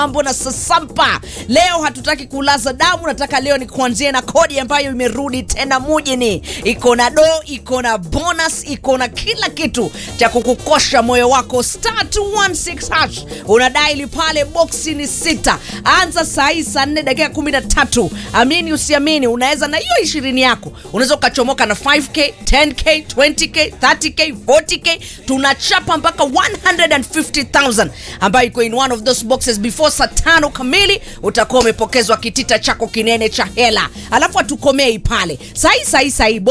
mambo na sasampa leo hatutaki kulaza damu nataka leo ni kuanzia na kodi ambayo imerudi tena mujini iko na do iko na bonus iko na kila kitu cha kukukosha moyo wako star 216 hash unadaili pale boksi ni sita anza saa hii saa nne dakika kumi na tatu amini usiamini unaweza na hiyo ishirini yako unaweza ukachomoka na 5k 10k 20k 30k 40k tunachapa mpaka 150000 ambayo iko in one of those boxes before saa tano kamili utakuwa umepokezwa kitita chako kinene cha hela alafu hatukomei pale sahii sahii sahii